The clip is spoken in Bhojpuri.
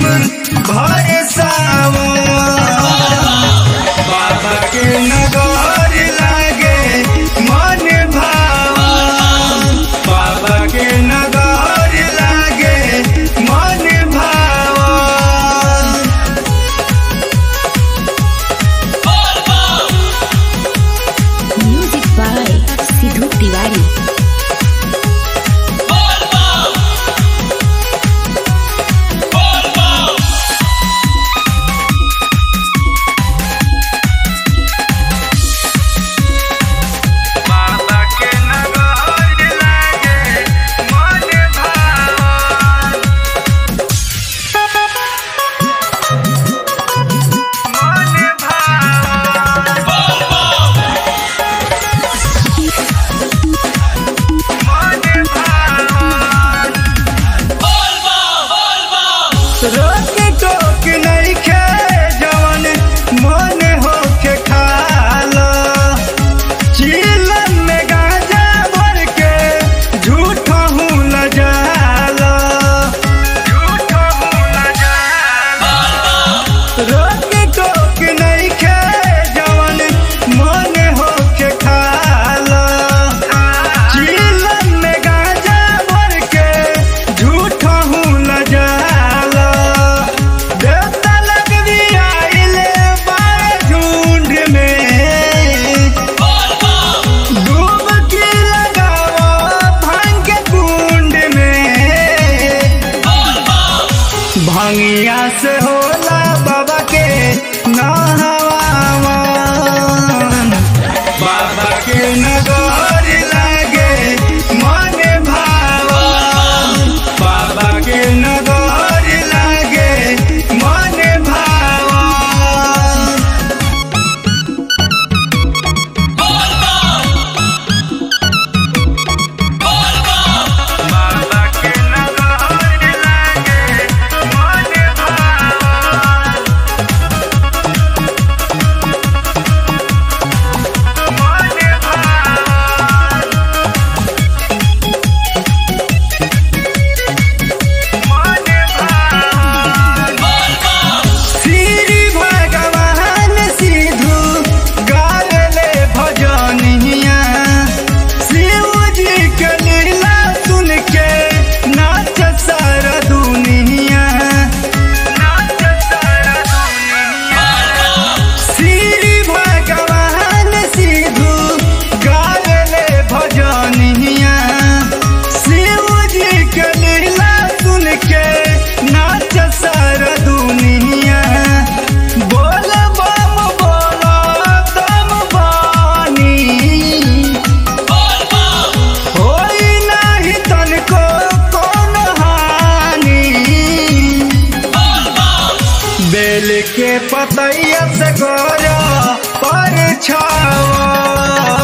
भर सावन बाबा के नगर लागे मन भावन बाबा के नगर लागे मन भावन Music by Sidhu Tiwari. बाबा के नगर लागे मन भावन मन भावन मन भावन रोक टोक नइखे जवन मन होके खाला चीलन में गांजा भर के झूठा हूँ लजाला झूठा हूँ लजाला रोक टोक नइखे जवन मन होके खाला चीलन में गांजा भर के झूठा हूँ लजाला देवता लगवी आइले बाए झुंड में डुबकी लगाओ भांग के कुंड में भंगिया से होला बाबा के नहवावन बाबा के नगर लागे मन भावन बाबा के नगर लागे मन भावन बाबा के नगर लागे मन भावन मन भावन मन भावन श्री भगवान सिद्धू गाले भजनिया शिव जी के लीला सुन के नाच सारा दुनिया नाच सारा दुनिया श्री भगवान सिद्धू गाले भजनिया शिव जी के लीला सुन के नाच सारा दुनिया बोल बम बोल दम बानी होई नाही तनको कौन हानि बेल के पतैया से गोरा पर छावा